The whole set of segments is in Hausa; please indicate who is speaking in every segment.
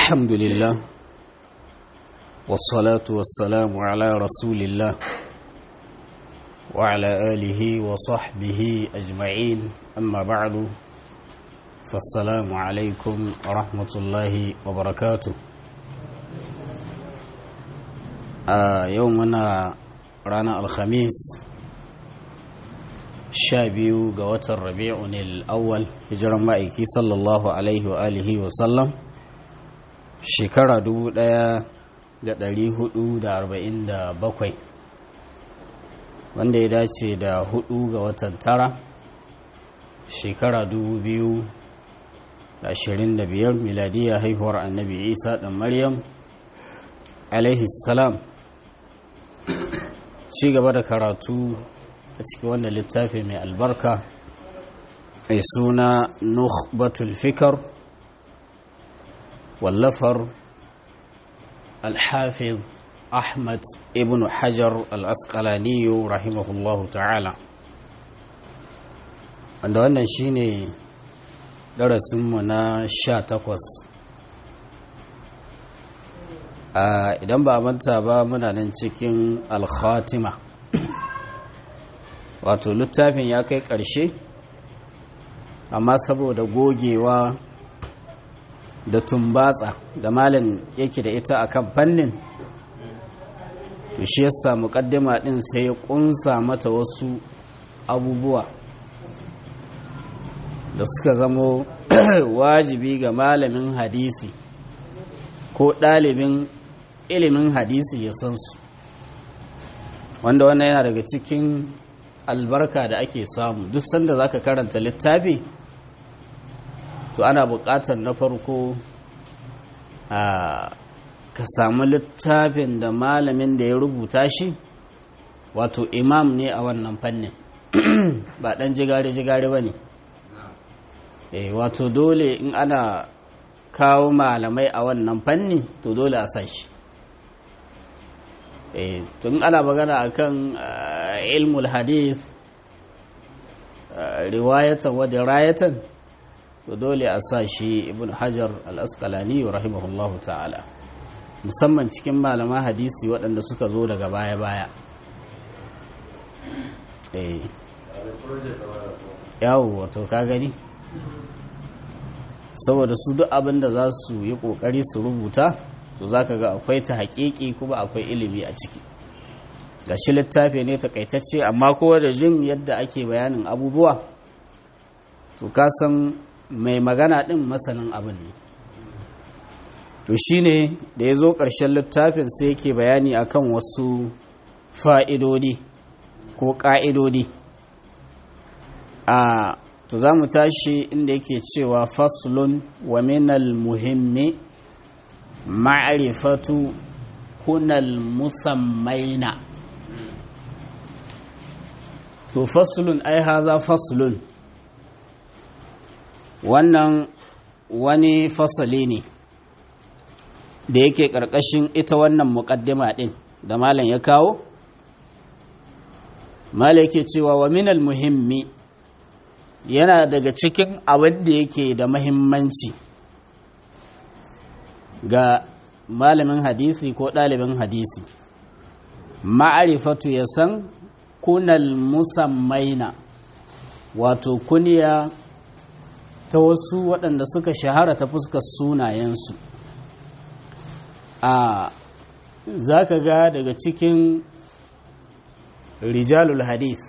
Speaker 1: الحمد لله والصلاة والسلام على رسول الله وعلى آله وصحبه أجمعين أما بعد فالسلام عليكم ورحمة الله وبركاته آه يومنا رانا الخميس شابيو قوة الربيع الأول هجرا مائكي صلى الله عليه وآله وسلم shekara dubu ɗaya da ɗari hudu da arba'in da bakwai wanda ya dace da hudu ga watan tara shekara dubu biyu da ashirin da biyar miladiya haihuwar annabi isa ɗan maryam salam ci gaba da karatu a cikin wanda littafi mai albarka mai suna nukhbatul fikar wallafar alhafiz ahmad ibn hajar al-asqalaniyu rahimahullahu ta'ala wanda wannan shine darasinmu na sha takwas idan ba a manta ba muna nan cikin alkhatima wato littafin ya kai ƙarshe amma saboda gogewa da tumbatsa da malin yake da ita akan fannin to shi yasa muqaddima din sai ya kunsa mata wasu abubuwa da suka zamo wajibi ga malamin hadisi ko ɗalibin ilimin hadisi ya san su wanda wannan yana daga cikin albarka da ake samu duk sanda zaka karanta littafi to ana buƙatar na farko a ka samu littafin da malamin da ya rubuta shi wato imam ne a wannan fannin ba ɗan jigare-jigare ba ne wato dole in ana kawo malamai a wannan fanni to dole a sa shi tun ana magana akan ilmul hadith riwayatan wa dirayatan to dole a sa shi ibn hajar al-asqalani rahimahullahu ta'ala musamman cikin malaman hadisi waɗanda suka zo daga baya-baya yawo wato ka gani saboda su duk abin da za su yi ƙoƙari su rubuta to za ka ga akwai ta haƙiƙi kuma akwai ilimi a ciki ga shi littafi ne takaitacce amma kowa da jin yadda ake bayanin abubuwa to ka san mai magana ɗin masanin abin ne to shi ne da ya zo ƙarshen littafin sai yake bayani akan wasu fa'idodi ko ƙa'idodi a to za mu tashi inda yake cewa faslun wa minal muhimmi ma'arifatu kunal musammaina to faslun ai haza faslun wannan wani fasali ne da yake ƙarƙashin ita wannan muƙaddima ɗin da malam ya kawo malam yake cewa wa minal muhimmi yana daga cikin abin da yake da mahimmanci ga malamin hadisi ko ɗalibin hadisi ma'arifatu ya san kunal musammaina wato kuniya ta wasu waɗanda suka shahara ta fuskar sunayensu a za ka ga daga cikin rijalul hadith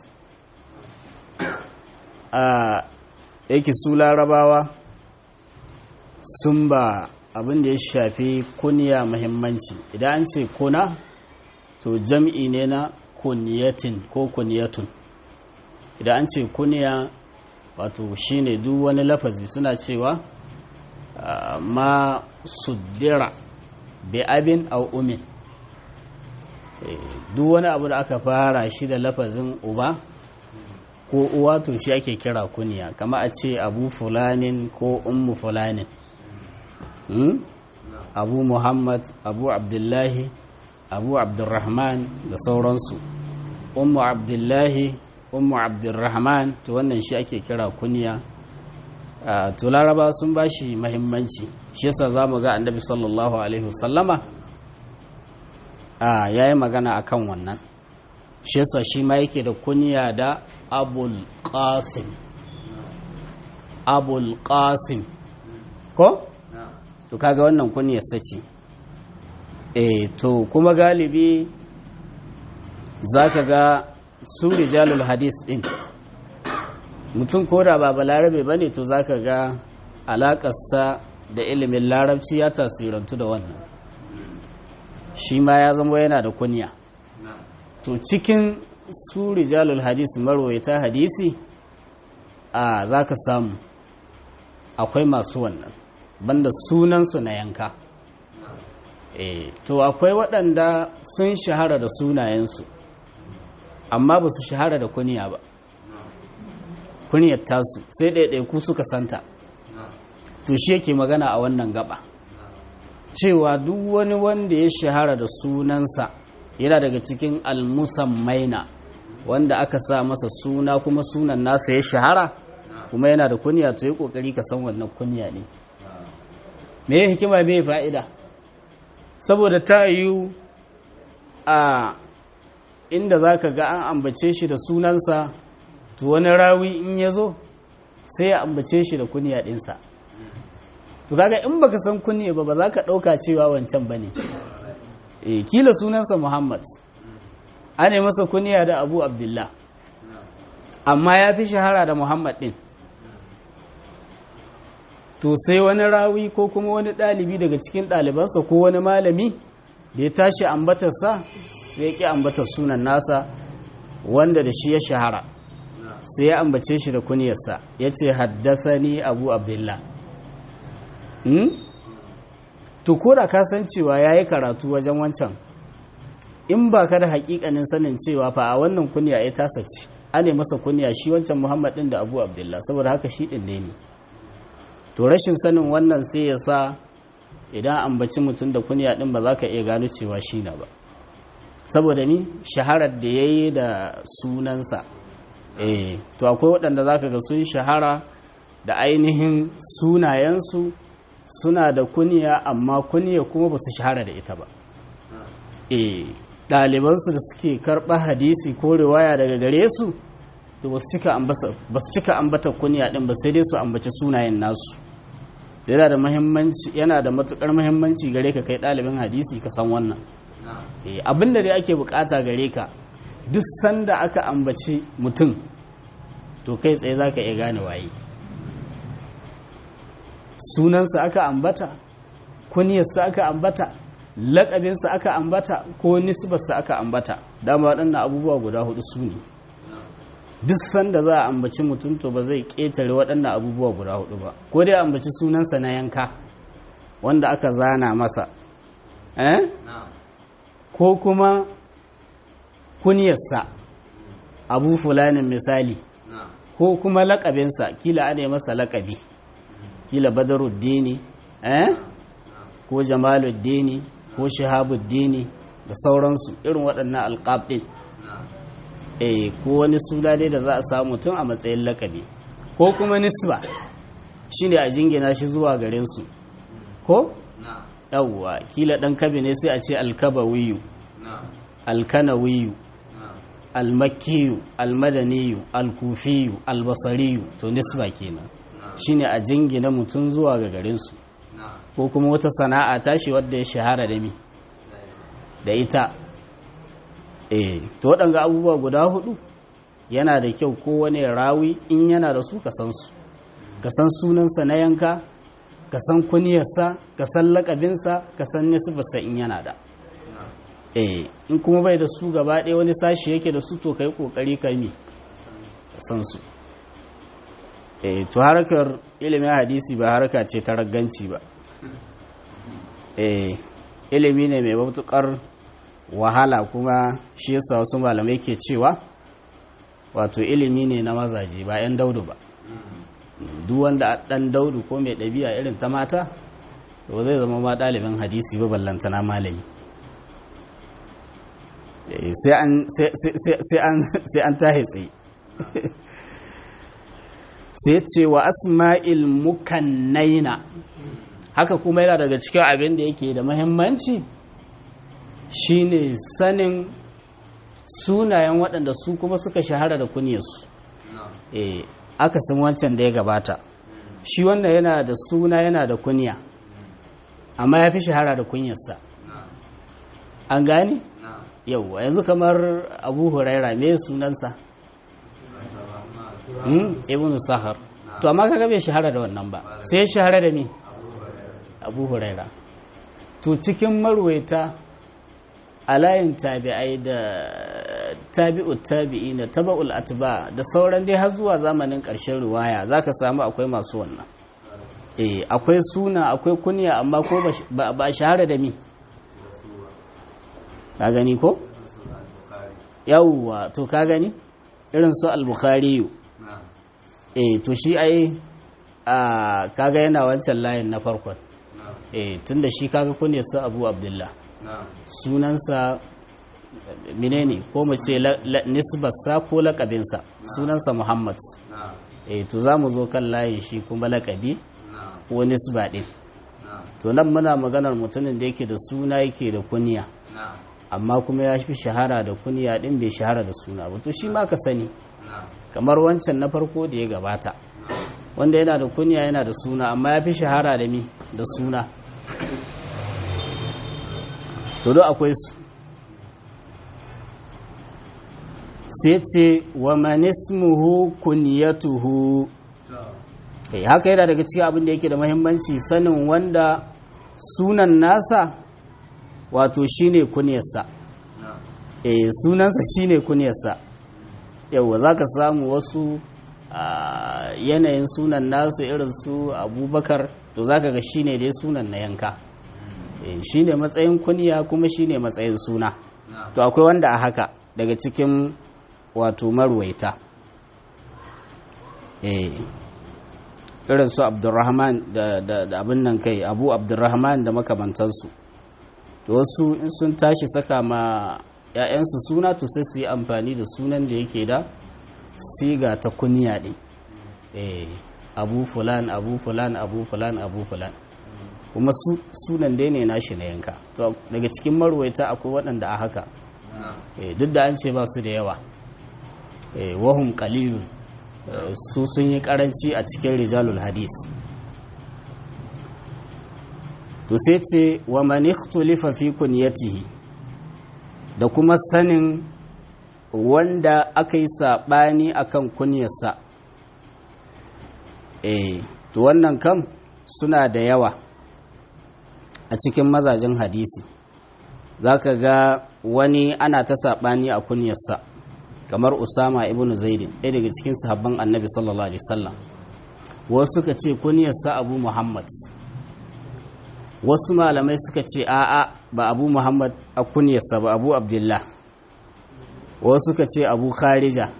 Speaker 1: a yake su larabawa sun ba abin da ya shafi kuniya muhimmanci idan an ce kuna to jam'i ne na kuniyatin ko kuniyatun idan an ce kuniya wato shine duk wani lafazi suna cewa ma suddira bi abin au umin duk wani abu da aka fara shi da lafazin uba ko uwa to shi ake kira kuniya kama a ce abu fulanin ko ummu fulanin abu muhammad abu abdullahi abu abdurrahman da sauransu ummu abdullahi ummu abdurrahman to wannan shi ake kira kuniya to laraba sun ba shi mahimmanci shi yasa za mu ga annabi sallallahu alaihi wasallama ya yi magana a kan wannan shi yasa shi ma yake da kunya da abul qasim abul qasim ko? to kaga wannan kunyar sace eh to kuma galibi za ka ga su rijalul hadis din mutum ko da ba balarabe ba ne to za ka ga alakarsa da ilimin larabci ya tasirantu da wannan shi ma ya zama yana da kunya to cikin su rijalul hadis marwaita hadisi a za ka samu akwai masu wannan banda sunansu na yanka e, to akwai waɗanda sun shahara da sunayensu amma ba su shahara da kunya ba kunyar tasu sai ɗaiɗaiku suka santa to shi yake magana a wannan gaba cewa duk wani wanda ya shahara da sunansa yana daga cikin almusammaina wanda aka sa masa suna kuma sunan nasa ya shahara kuma yana da kunya to yi kokari ka san wannan kunya ne me hikima me fa'ida saboda ta yiwu a inda za ka ga an ambace shi da sunansa to wani rawi in ya zo sai ya ambace shi da kunya ɗinsa to kaga in baka san kunya ba ba za ka ɗauka cewa wancan ba ne e kila sunansa muhammad ana masa kunya da abu abdullah amma ya fi shahara da muhammad ɗin to sai wani rawi ko kuma wani ɗalibi daga cikin ɗalibansa ko wani malami da ya tashi ambatarsa sai ya ƙi ambatar sunan nasa wanda da shi ya shahara sai ya ambace shi da kunyarsa ya ce haddasa ni abu abdullah to ko da ka san cewa ya yi karatu wajen wancan in ba ka da hakikanin sanin cewa fa a wannan kunya ya tasa ce ane masa kunya shi wancan muhammad din da abu abdullah saboda haka shi din ne to rashin sanin wannan sai ya sa idan ambaci mutum da kunya din ba za ka iya gano cewa shi na ba saboda ni shaharar da ya yi da sunansa eh to akwai waɗanda za ka ga sun shahara da ainihin sunayensu suna da kunya amma kunya kuma ba su shahara da ita ba e ɗalibansu da suke karɓa hadisi ko riwaya daga gare su to ba su cika ambata kunya ɗin ba sai dai su ambaci sunayen nasu yana da muhimmanci yana da matukar muhimmanci gare ka kai ɗalibin hadisi ka san wannan abin da dai ake bukata gare ka duk sanda aka ambaci mutum to kai tsaye za ka iya gane waye sunansa aka ambata kuniyarsa aka ambata laƙabinsa aka ambata ko nisbarsa aka ambata dama waɗannan abubuwa guda hudu su ne duk sanda za a ambaci mutum to ba zai ƙetare waɗannan abubuwa guda hudu ba ko dai ambaci sunansa na yanka wanda aka zana masa eh? ko kuma kuniyarsa abu fulanin misali ko kuma laƙabinsa kila ana masa laƙabi kila badaruddini eh ko jamaluddini ko shahabuddini da sauransu irin waɗannan alƙab ɗin eh ko wani suna dai da za a samu tun a matsayin lakabi ko kuma nisba shine a jingina shi zuwa garin su ko yawwa kila ɗan kabi ne sai a ce alkabawiyu alkanawiyu almakiyu almadaniyu alkufiyu albasariyu to nisba kenan shine a jingina mutum zuwa ga garinsu ko kuma wata sana'a tashi wadda ya shahara da mi da ita eh to waɗanga abubuwa guda hudu yana da kyau ko wani rawi in yana da su ka san su ka san sunansa na yanka ka san kuniyarsa ka san lakabinsa ka san nisbarsa in yana da eh in kuma bai da su gaba ɗaya wani sashi yake da su to kai kokari ka mi ka san su eh to harkar ilimin hadisi ba harka ce ta ragganci ba eh ilimi ne mai matukar wahala kuma shi yasa wasu malamai ke cewa wato ilimi ne na mazaje ba 'yan daudu ba duk wanda dan daudu ko mai ɗabi'a irin ta mata to zai zama ma ɗalibin hadisi ba ballantana malami sai an tahe tsaye sai ce wa asma'il mukannaina haka kuma yana daga cikin abin da yake da mahimmanci shine sanin sunayen waɗanda su kuma suka shahara da kunyarsu eh aka san wancan da ya gabata shi wannan yana da suna yana da kunya amma ya fi shahara da kunyarsa an gane yauwa yanzu kamar abu huraira me sunansa ibn sahar to amma kaga bai shahara da wannan ba sai shahara da me abu huraira to cikin marwaita a layin tabi'ai da tabi'ut tabi'i na taba'ul atba da sauran dai har zuwa zamanin ƙarshen riwaya zaka samu akwai masu wannan eh akwai suna akwai kunya amma ko ba ba shahara da mi ka gani ko yawwa to ka gani irin su al-bukhari eh to shi ai a kaga yana wancan layin na farkon eh tunda shi kaga kunya su abu abdullah sunansa menene ko mu ce nisbarsa ko lakabinsa sunansa muhammad eh to za mu zo kan layin shi kuma lakabi ko nisba din to nan muna maganar mutumin da yake da suna yake da kunya amma kuma ya fi shahara da kunya din bai shahara da suna ba to shi ma ka sani kamar wancan na farko da ya gabata wanda yana da kunya yana da suna amma ya fi shahara da mi da suna to do akwai su sai ce wa manismuhu kunyatuhu eh haka yana daga cikin abin da yake da muhimmanci sanin wanda sunan nasa wato shine kunyarsa eh sunansa shine kunyarsa yawa zaka samu wasu yanayin sunan nasu irin su abubakar to zaka ga shine dai sunan na yanka shi ne matsayin kunya kuma shi ne matsayin suna to akwai wanda a haka daga cikin wato marwaita irin su abdurrahman da abin nan kai abu abdurrahman da makamantansu to wasu in sun tashi saka ma 'ya'yansu suna to sai su yi amfani da sunan da yake da siga ta kunya ɗin abu fulan abu fulan abu fulan abu fulan kuma sunan dai ne nashi na yanka to daga cikin marwaita akwai waɗanda a haka duk da an ce ba su da yawa wahum qalilun su sun yi karanci a cikin rijalul hadis to sai ce wa man ikhtulifa fi kunyatihi da kuma sanin wanda aka yi sabani akan kunyarsa eh to wannan kam suna da yawa a cikin mazajen hadisi za ka ga wani ana ta saɓani a kunyarsa kamar usama ibn zaidin ɗaya daga cikin sahabban annabi sallallahu alaihi wasallam wasu suka ce kunyarsa abu muhammad wasu malamai suka ce a'a ba abu muhammad a kunyarsa ba abu abdullah wasu suka ce abu kharija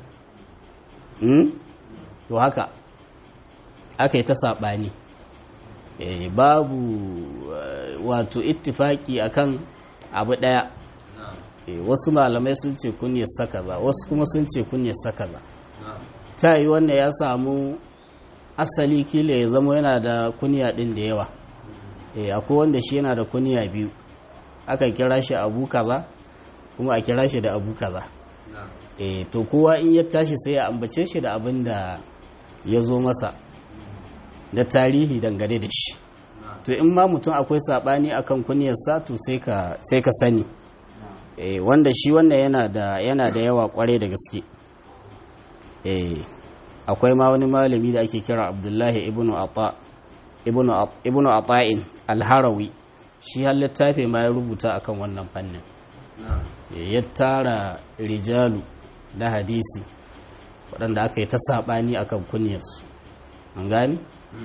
Speaker 1: to haka aka yi ta saɓani babu wato ittifaki akan abu daya wasu malamai sun ce kunyar saka ba wasu kuma sun ce kunyar saka ba ta yi wannan ya samu asali kila ya zama yana da kunya din da yawa akwai wanda shi yana da kunya biyu aka kira shi abu kaza kuma a kira shi da abu kaza to kowa in ya tashi sai ya ambace shi da abin da ya zo masa da tarihi dangane da shi to in ma mutum akwai sabani akan kunyarsa to sai ka sai ka sani eh wanda shi wannan yana da yana da yawa kware da gaske eh akwai ma wani malami da ake kira Abdullahi ibnu Ata ibnu ibnu Ata'in al-Harawi shi har littafi ma ya rubuta akan wannan fannin ya tara rijalu da hadisi waɗanda aka yi ta saɓani akan kunyarsu an gani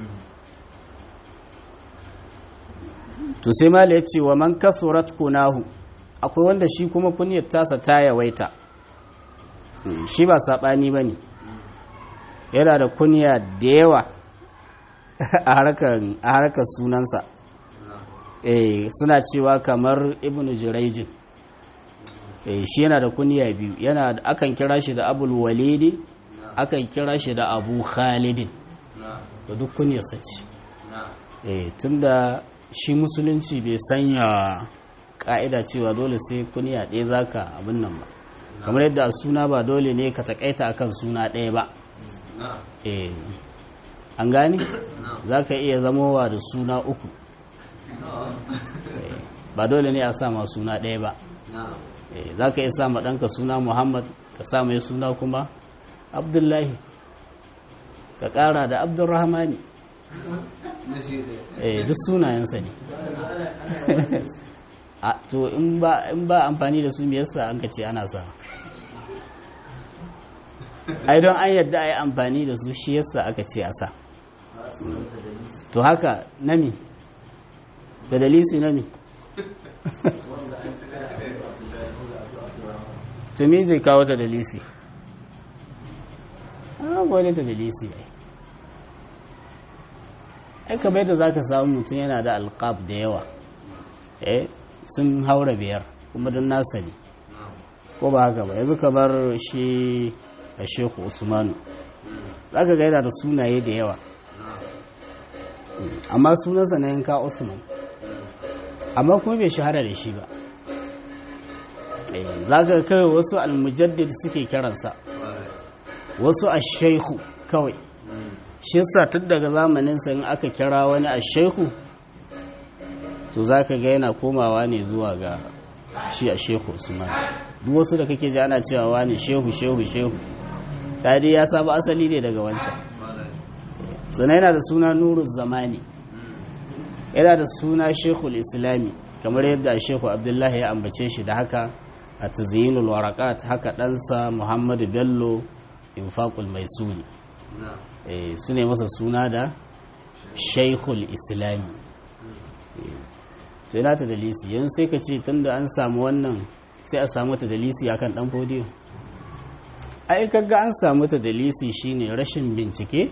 Speaker 1: to sai mala ya ce wa man kasurat kunahu akwai wanda shi kuma kunyar tasa ta yawaita shi ba saɓani ba ne yana da kunya da yawa a harkar sunansa eh suna cewa kamar ibn jiraijin eh shi yana da kunya biyu yana akan kira shi da abul walidi akan kira shi da abu khalidin to duk kunyarsa ce eh tunda shi musulunci bai sanya ka'ida cewa dole sai kunya ɗaya zaka abin nan ba kamar yadda a suna ba dole ne ka takaita akan suna ɗaya ba eh an gani za ka iya zamowa da suna uku ba dole ne a sama suna ɗaya ba za ka iya sama ɗanka suna muhammad ka sa mai suna kuma abdullahi ka ƙara da abdurrahmani duk sunayensa ne to in ba amfani da su me yasa an ka ce ana sa ai don an yadda a yi amfani da su shi yasa aka ce a sa to haka nami da dalisi nami to me zai kawo ta dalisi an gwada ta dalisi ai ai kamar yadda za ka samu mutum yana da alkaf da yawa eh sun haura biyar kuma don nasa ne ko ba haka ba yanzu kamar shi a sheku usmanu za ka gaida da sunaye da yawa amma sunansa na yanka usman amma kuma bai shahara da shi ba za ka kawai wasu almujaddid suke kiransa wasu a shaihu kawai shi sa tun daga zamaninsa in aka kira wani a shaihu to za ka ga yana komawa ne zuwa ga shi a shehu usman duk wasu da kake ji ana cewa wani shehu shehu shehu dai ya saba asali ne daga wancan sannan yana da suna nuru zamani yana da suna shekul islami kamar yadda shehu abdullahi ya ambace shi da haka a tazyinul warakat haka ɗansa muhammadu bello infaqul maisuni su ne masa suna da shekul islami to yana ta dalisi yanzu sai ka ce tunda an samu wannan sai a samu ta dalisi akan dan fodiyo ai kaga an samu ta dalisi shine rashin bincike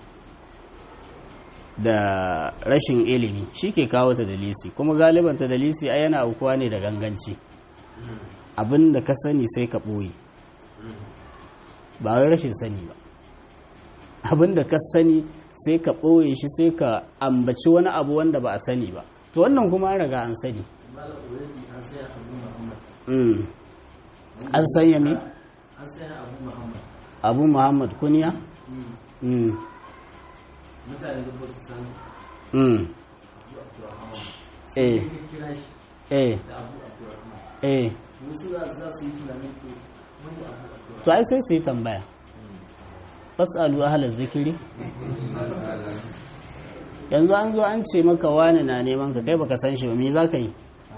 Speaker 1: da rashin ilimi shi ke kawo ta dalisi kuma galiban ta dalisi ai yana aukuwa ne da ganganci abin da ka sani sai ka ɓoye ba wai rashin sani ba abin da ka sani sai ka ɓoye shi sai ka ambaci wani abu wanda ba a sani ba to wannan kuma an raga an sani an sanya me? abu muhammad kuniya?
Speaker 2: mutane da su san
Speaker 1: eh eh
Speaker 2: da abu abdurrahman
Speaker 1: eh
Speaker 2: wasu za su yi tunanin ko wani abu abdurrahman
Speaker 1: to ai sai su yi tambaya fasalu ahalar zikiri yanzu an zo an ce maka wani na neman ka kai baka san shi ba me za ka yi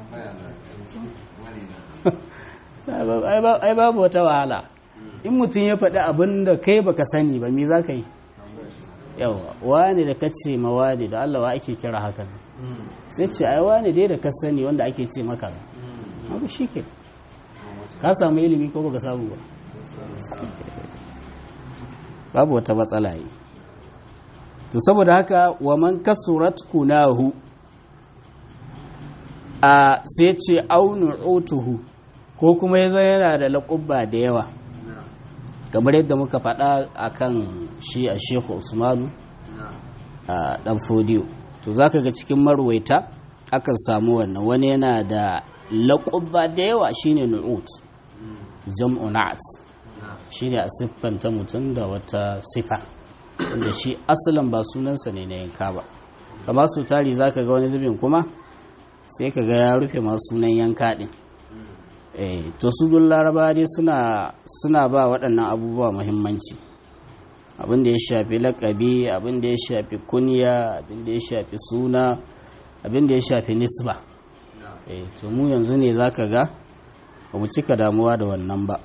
Speaker 1: ai babu wata wahala in mutum ya faɗi abin da kai baka sani ba me za ka yi yawa wani da ka ce ma wani da Allah wa ake kira hakan sai ce ai wani dai da ka sani wanda ake ce maka abu shi ke ka samu ilimi ko baka samu ba babu wata matsala yi to saboda haka wa man kasurat kunahu a sai ce aunu utuhu ko kuma ya zai yana da laƙubba da yawa kamar yadda muka faɗa a kan shi a shehu usmanu a ɗan fodiyo to za ka ga cikin marwaita akan samu wannan wani yana da laƙubba da yawa shine nu'ut jam'u na'at shine a siffanta mutum da wata sifa wanda shi asalin ba sunansa ne na yanka ba kamar su tari za ka ga wani zubin kuma sai ka ga ya rufe masu sunan yanka ɗin to su dun laraba dai suna ba waɗannan abubuwa muhimmanci abin da ya shafi lakabi abin da ya shafi kunya abin da ya shafi suna abin da ya shafi nisba to mu yanzu ne za ka ga ba mu cika damuwa da wannan ba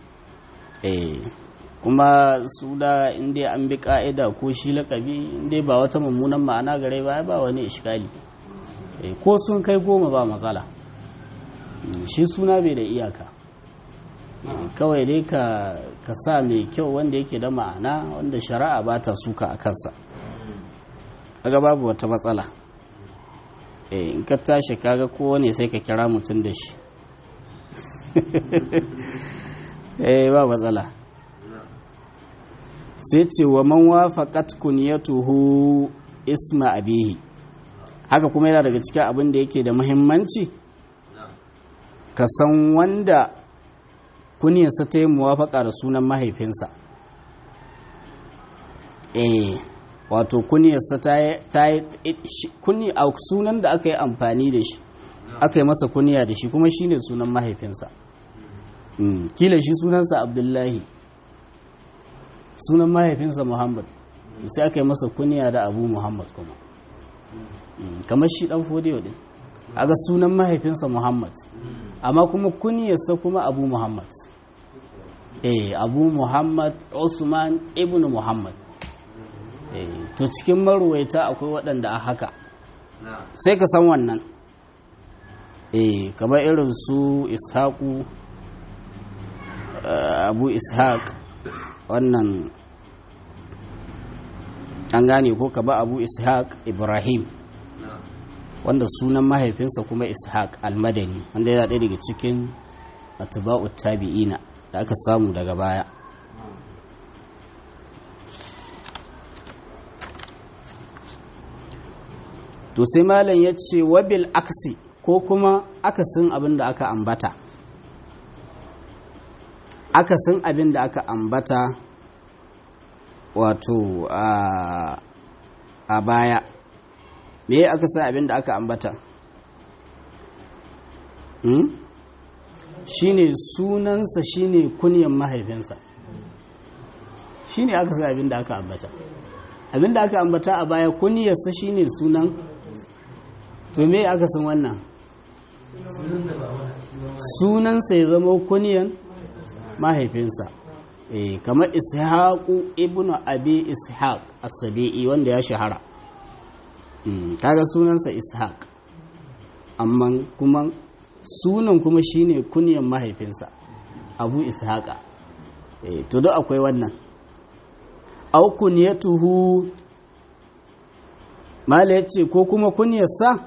Speaker 1: kuma su da inda an bi ka'ida ko shi lakabi inda ba wata mummunan ma'ana gare ba ba wani ishkali ko sun kai goma ba matsala shi suna bai da iyaka kawai dai ka sa mai kyau wanda yake da ma'ana wanda shari'a ba ta suka a kansa kaga babu wata matsala in ka tashi kaga kowane sai ka kira mutum da shi eh ba matsala sai ce wa man wafaqat kunyatuhu isma abihi haka kuma yana daga cikin abin da yake da muhimmanci ka san wanda kunyarsa ta yi muwafaka da sunan mahaifinsa eh wato kunyarsa ta yi kuni a sunan da aka yi amfani da shi aka yi masa kuniya da shi kuma shine sunan mahaifinsa kila shi sunansa abdullahi sunan mahaifinsa muhammad sai aka yi masa kuniya da abu muhammad kuma kamar shi dan fodiyo din aga sunan mahaifinsa muhammad amma kuma kuniyarsa kuma abu muhammad eh abu muhammad usman ibn muhammad eh to cikin marwaita akwai waɗanda a haka sai ka san wannan eh kamar irin su ishaku abu ishaq wannan an gane ko ka ba abu ishaq ibrahim wanda sunan mahaifinsa kuma ishaq almadani wanda yana ɗaya daga cikin atba'u tabi'ina da aka samu daga baya to sai malam ya ce wabil aksi ko kuma akasin abin da aka ambata akasin abin da aka ambata wato a baya me aka sa abin da aka ambata hmm? shine sunansa shine kunyan mahaifinsa shine aka sa abin da aka ambata abin da aka ambata a baya kunyarsa shine sunan to me aka san wannan sunansa ya zama kunyan mahaifinsa eh kamar ishaqu ibnu abi ishaq as-sabi'i wanda ya shahara kaga sunansa ishaq amma kuma sunan kuma shine kunyan mahaifinsa abu ishaqa eh to duk akwai wannan au kunyatuhu mala yace ko kuma kunyarsa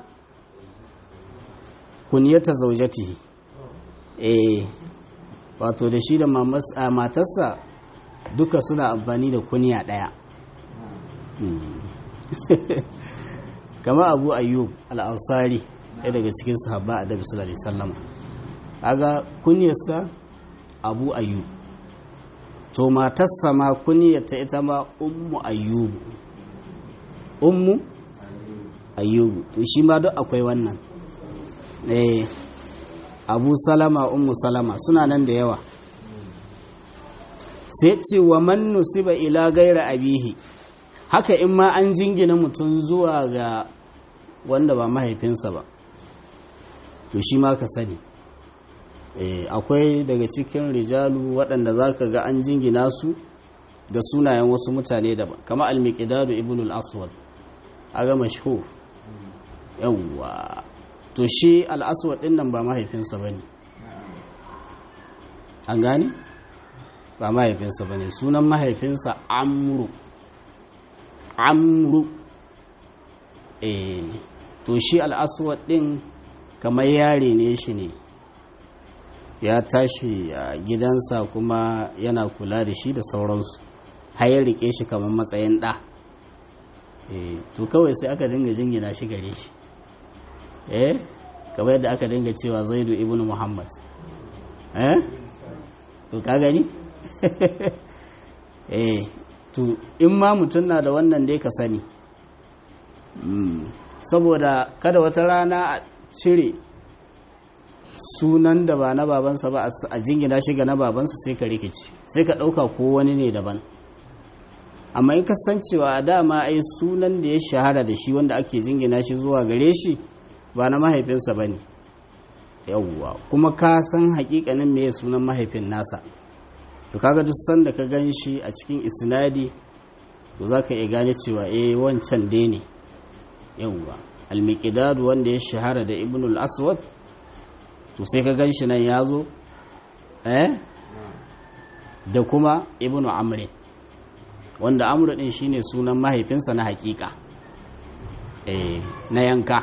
Speaker 1: kunyata zaujatihi eh wato da shi da matarsa duka suna amfani da kunya daya kama abu ayyub al'ansari ɗaya daga cikin sahabba a dabi sallallahu alaihi sallama aga kunyarsa abu ayyub to matarsa ma kunyarta ita ma ummu ayyub ummu ayyub to shi ma duk akwai wannan eh abu salama ummu salama suna nan da yawa sai ce wa man nusiba ila gaira abihi haka in ma an jingina mutum zuwa ga wanda ba mahaifinsa ba to shi ma ka sani akwai daga cikin rijalu waɗanda za ka ga an jingina su da sunayen wasu mutane daban kama al-miqdadu ibn al-aswad aga mashhur yawwa to shi al-aswad din nan ba mahaifinsa bane an gane ba mahaifinsa bane sunan mahaifinsa amru amru eh to shi al-aswad din kamar yare ne shi ne ya tashi a gidansa kuma yana kula da shi da sauransu har ya rike shi kamar matsayin ɗa to kawai sai aka dinga jingina shi gare shi eh kamar yadda aka dinga cewa zaidu ibn muhammad eh to ka gani eh to in ma mutum na da wannan dai ka sani saboda kada wata rana a cire sunan da ba na babansa ba a jingina shi ga na babansa sai ka rikici sai ka ɗauka ko wani ne daban amma in kasancewa a dama ai sunan da ya shahara da shi wanda ake jingina shi zuwa gare shi ba na mahaifinsa ba ne yawwa kuma ka san hakikanin me sunan mahaifin nasa to kaga duk sanda ka gan shi a cikin isnadi to za ka iya gane cewa eh wancan dai ne yawwa al wanda ya shahara da ibnul aswad to sai ka gan shi nan ya zo eh da kuma ibnu amrin wanda amru din shine sunan mahaifinsa na hakika eh na yanka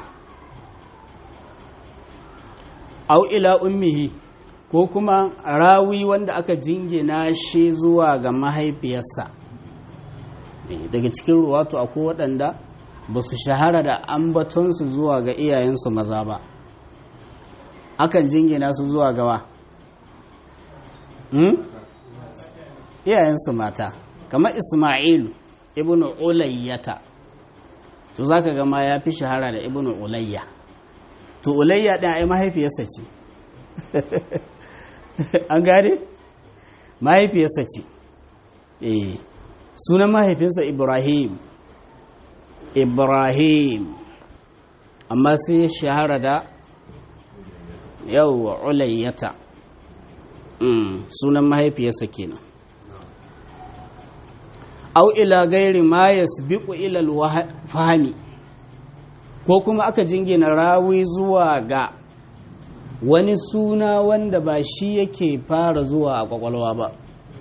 Speaker 1: au ila ummihi ko kuma rawi wanda aka jingina shi zuwa ga mahaifiyarsa daga cikin ruwatu akwai waɗanda ba su shahara da ambatonsu zuwa ga iyayensu maza ba akan jingina su zuwa gawa iyayensu mata kamar ismailu ibn ulayyata to za ka gama ya fi shahara da ibn ulayya to ulayya ɗin ai mahaifiyarsa ce an gane mahaifiyarsa ce eh sunan mahaifinsa ibrahim ibrahim amma sai ya shahara da yau ulayyata sunan mahaifiyarsa kenan au ila gairi ma yasbiqu ila al-fahmi ko kuma aka jingina rawi zuwa ga wani suna wanda ba shi yake fara zuwa a kwakwalwa ba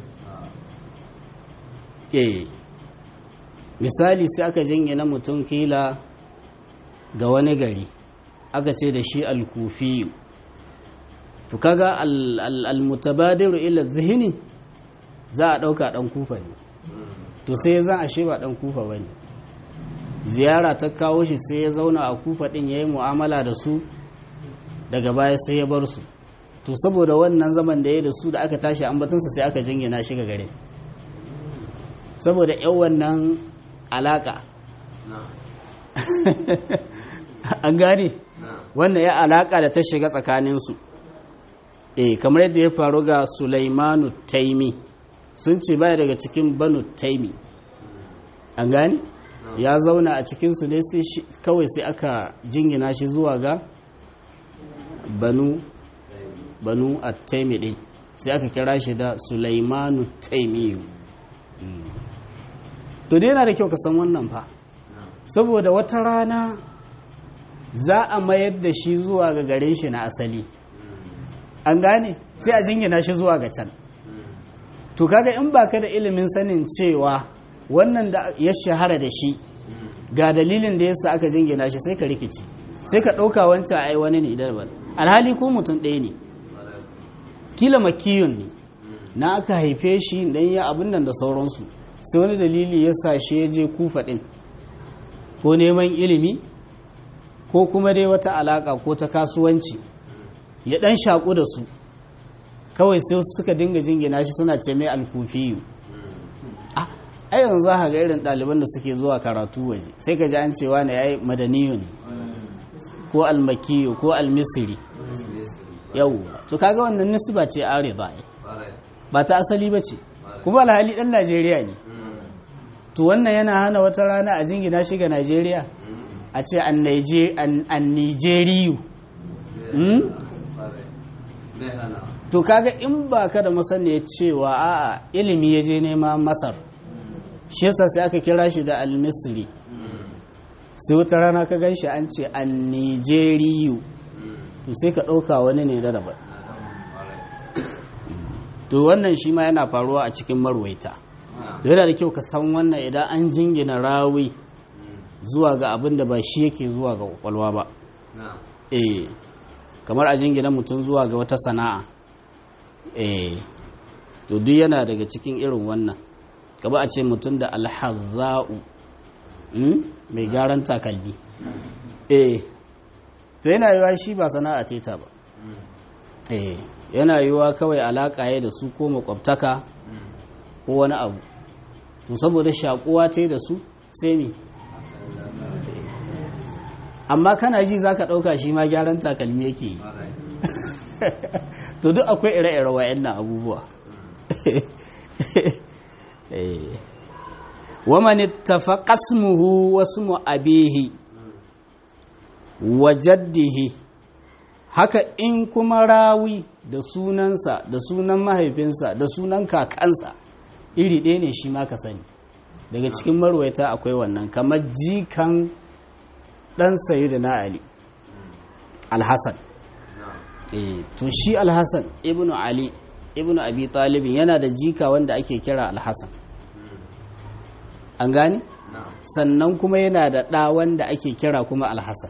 Speaker 1: eh misali sai aka jingina mutum kila ga wani gari aka ce da shi al-kufi to kaga al-mutabadiru ila zihni za a dauka dan kufa ne to sai zan ashe ba dan kufa bane ziyara ta kawo shi sai ya zauna a kufa din yayi mu'amala da su daga baya sai ya bar su to saboda wannan zaman da ya da su da aka tashi ambatunsa sai aka jingina shi ga gare saboda yan wannan alaka an gane wannan ya alaka da ta shiga tsakaninsu eh kamar yadda ya faru ga Sulaimanu Taimi sun ce baya daga cikin banu taimi an gani ya zauna a cikinsu ne kawai sai aka jingina shi zuwa ga banu banu a taimi ɗin sai aka kira shi da sulaimanu taimiyu to dai yana da kyau ka san wannan fa saboda wata rana za a mayar da shi zuwa ga garin shi na asali an gane sai a jingina shi zuwa ga can to kaga in baka da ilimin sanin cewa wannan da ya shahara da shi ga dalilin da yasa aka jingina shi sai ka rikici sai ka ɗauka wancan ai wani ne idan ba alhali ko mutum ɗaya ne kila makiyun ne na aka haife shi dan ya abin nan da sauransu sai wani dalili ya sa shi ya je kufa ɗin ko neman ilimi ko kuma dai wata alaka ko ta kasuwanci ya ɗan shaƙu da su kawai sai suka dinga jingina shi suna ce mai alkufiyu a yanzu za ga irin ɗaliban da suke zuwa karatu waje sai ka ji an cewa na ya yi madaniyun ko almakiyu ko almisiri yau to kaga wannan nisba ce are ba ba ta asali ba ce kuma alhali ɗan najeriya ne to wannan yana hana wata rana a jingina shi ga najeriya a ce an nijeriyu to kaga in ba ka da masaniya cewa a'a ilimi ya je nema masar shi yasa sai aka kira shi da al-misri sai wata rana ka gan shi an ce an nijeriyu to sai ka ɗauka wani ne da daban to wannan shi ma yana faruwa a cikin marwaita to yana da kyau ka san wannan idan an jingina rawi zuwa ga abin da ba shi yake zuwa ga kwakwalwa ba eh kamar a jingina mutum zuwa ga wata sana'a eh to duk yana daga cikin irin wannan kaba a ce mutum da alhazza'u mai gyaran takalmi eh to yana yiwa shi ba sana'a teta ba eh yana yiwa kawai alaka ya da su ko makwabtaka ko wani abu to saboda shakuwa ta da su sai ne amma kana ji za ka ɗauka shi ma gyaran takalmi yake yi to duk akwai ire-ire wa'annan abubuwa waman ittafaqa ismuhu wa ismu abihi wa jaddihi haka in kuma rawi da sunansa da sunan mahaifinsa da sunan kakansa iri ɗaya ne shi ma ka sani daga cikin marwaita akwai wannan kamar jikan ɗan sayi da na ali alhassan to shi alhassan ibn ali ibn abi talibin yana da jika wanda ake kira alhassan an gane sannan kuma yana da ɗa wanda ake kira kuma alhassan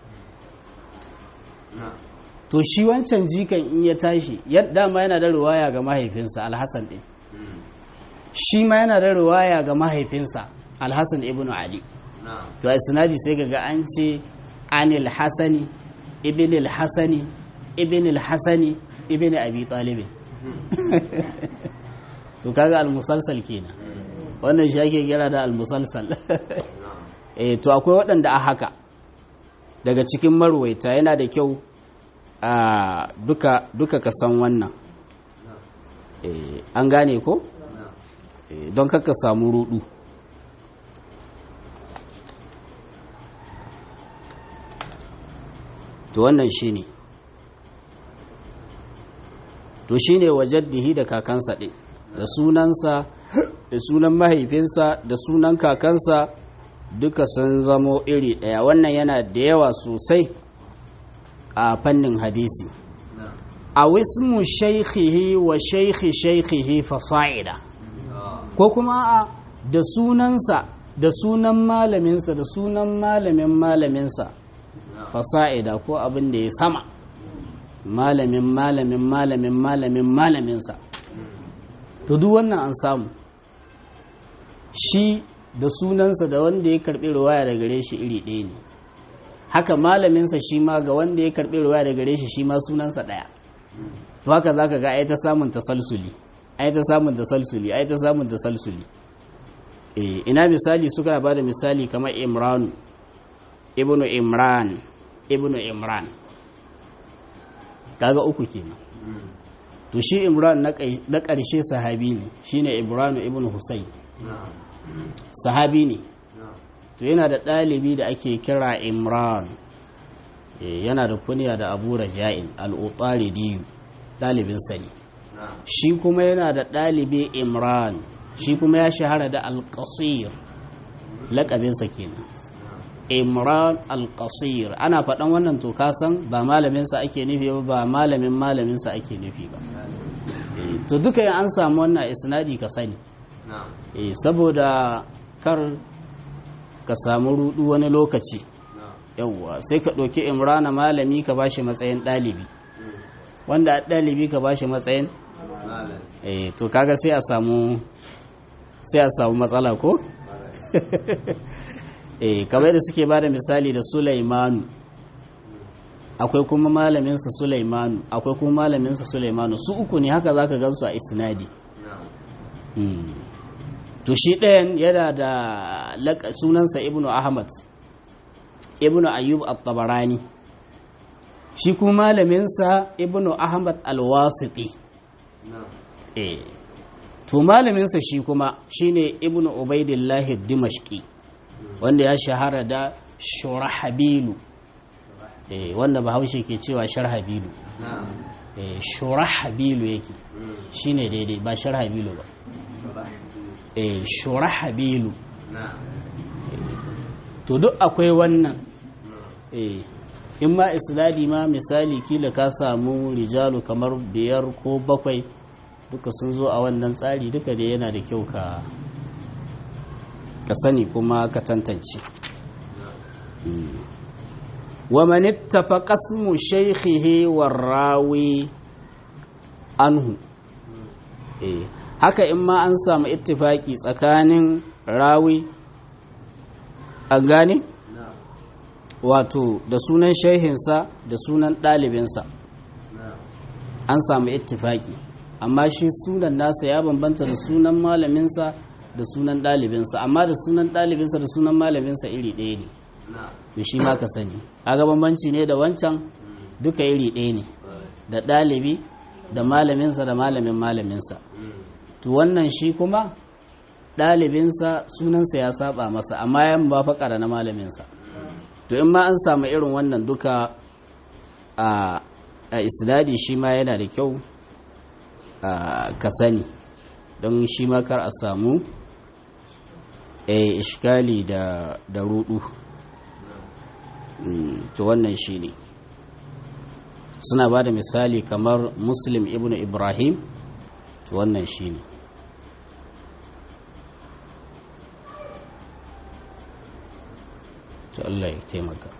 Speaker 1: to shi wancan jikan in ya tashi dama yana da ruwaya ga mahaifinsa alhassan ɗin shi ma yana da riwaya ga mahaifinsa alhassan ibn ali to a sinadi sai ga an ce anil hasani ibn al-hasani ibn al-hasani ibn abi talib to kaga al-musalsal kenan wannan shi ake kira da al-musalsal eh to akwai waɗanda a haka daga cikin marwaita yana da kyau a duka duka ka san wannan eh an gane ko eh don kaka samu rudu to wannan shine to shine wajaddihi da kakansa ɗin da sunansa da sunan mahaifinsa da sunan kakansa duka sun zamo iri ɗaya wannan yana da yawa sosai a fannin hadisi a wismu shaikhihi wa shaikhi shaikhihi fasa'ida ko kuma a da sunansa da sunan malaminsa da sunan malamin malaminsa fasa'ida ko abin da ya sama malamin malamin malamin malamin malaminsa to duk wannan an samu shi da sunansa da wanda ya karbi ruwaya da gare shi iri ɗaya ne haka malaminsa shi ma ga wanda ya karbi ruwaya da gare shi shi ma sunansa ɗaya to haka zaka ga ai ta samun tasalsuli ai ta samun tasalsuli ai ta samun tasalsuli eh ina misali suka ba da misali kamar Imran ibnu Imran ibnu Imran kaga uku kenan to shi Imran na ƙarshe sahabi ne shine Ibrahim ibnu Husayn sahabi ne to yana da ɗalibi da ake kira imran yana da kunya da abu raja'in al'utsaridiyu ɗalibinsa ne shi kuma yana da ɗalibi imran shi kuma ya shahara da alƙasir laƙabinsa kenan imran alƙasir ana faɗan wannan to kasan ba malaminsa ake nufi ba ba malamin malaminsa ake nufi ba to duka yin an samu wannan isnadi ka sani eh saboda kar ka samu rudu wani lokaci yawwa sai ka ɗauki imrana malami ka bashi matsayin ɗalibi wanda a ɗalibi ka bashi matsayin eh to kaga sai a samu sai a samu matsala ko eh kamar da suke bada misali da Sulaimanu akwai kuma malaminsa Sulaimanu akwai kuma malaminsa Sulaimanu su uku ne haka zaka gansu a isnadi to shi ɗayan yana da sunansa ibnu ahmad ibnu ayyub at-tabarani shi kuma malaminsa ibnu ahmad al-wasiti eh to malaminsa shi kuma shine ibnu ubaidillah dimashqi wanda ya shahara da shurahabilu eh wanda bahaushe ke cewa sharhabilu eh shurahabilu yake shine daidai ba sharhabilu ba eh shurahabilu to duk akwai wannan eh in ma isnadi ma misali kila ka samu rijalu kamar biyar ko bakwai duka sun zo a wannan tsari duka da yana da kyau ka ka sani kuma ka tantance wa man ittafaqa ismu shaykhihi warawi anhu eh haka in ma an samu ittifaki tsakanin rawi an gane wato da sunan shehinsa da sunan ɗalibinsa an samu ittifaki amma shi sunan nasa ya bambanta da sunan malaminsa da sunan ɗalibinsa amma da sunan ɗalibinsa da sunan malaminsa iri ɗaya ne to shi ma ka sani aga bambanci ne da wancan duka iri ɗaya ne da ɗalibi da malaminsa da malamin malaminsa to wannan shi kuma ɗalibinsa sunansa ya saba masa amma ya ba faƙara na malaminsa to in ma an samu irin wannan duka a isnadi shi ma yana da kyau ka sani don shi ma kar a samu ishkali da rudu to wannan shi ne suna ba da misali kamar muslim ibn ibrahim to wannan shi ne to Allah ya taimaka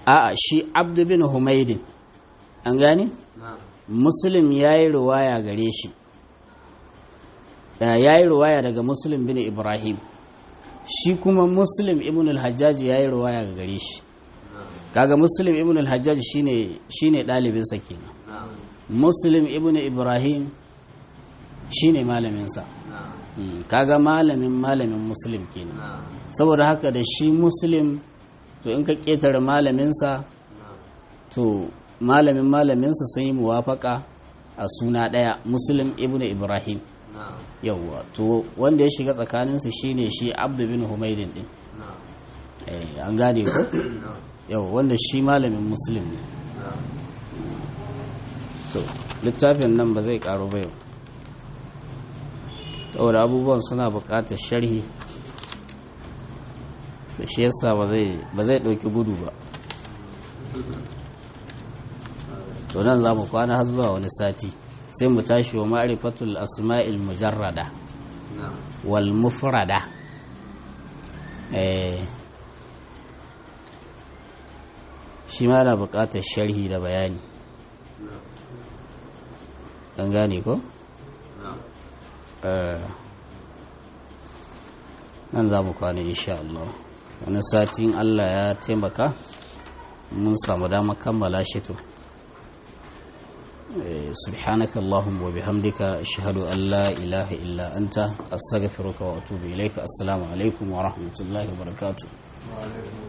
Speaker 1: a'a shi abdu bin humaidin an gane muslim ya yi ruwaya gare shi ya yi ruwaya daga muslim bin ibrahim shi kuma muslim ibn al-hajjaji ya yi ruwaya ga gare shi kaga muslim ibn al-hajjaji shine shine ɗalibinsa kenan muslim ibn ibrahim shine malaminsa Mm, kaga malamin malamin muslim kenan saboda haka da shi muslim to in ka ƙetare malaminsa to malamin malaminsa sun yi muwafaka a suna ɗaya muslim ibn ibrahim yawwa to wanda ya shiga tsakaninsu shine shi abdu bin humaidin din eh an gane ko yawwa wanda shi malamin muslim ne to littafin nan ba zai karo ba yau saboda abubuwan suna buƙatar sharhi da shi yasa ba zai ɗauki gudu ba to nan za mu kwana har zuwa wani sati sai mu tashi wa ma'rifatul asma'il mujarrada wal mufrada eh shi ma na buƙatar sharhi da bayani an gane ko? nan za mu kwana insha Allah wani satin Allah ya taimaka mun samu dama kammala shi to سبحانك اللهم وبحمدك أشهد أن لا إله إلا أنت أستغفرك وأتوب إليك السلام عليكم ورحمة الله وبركاته
Speaker 2: وعليكم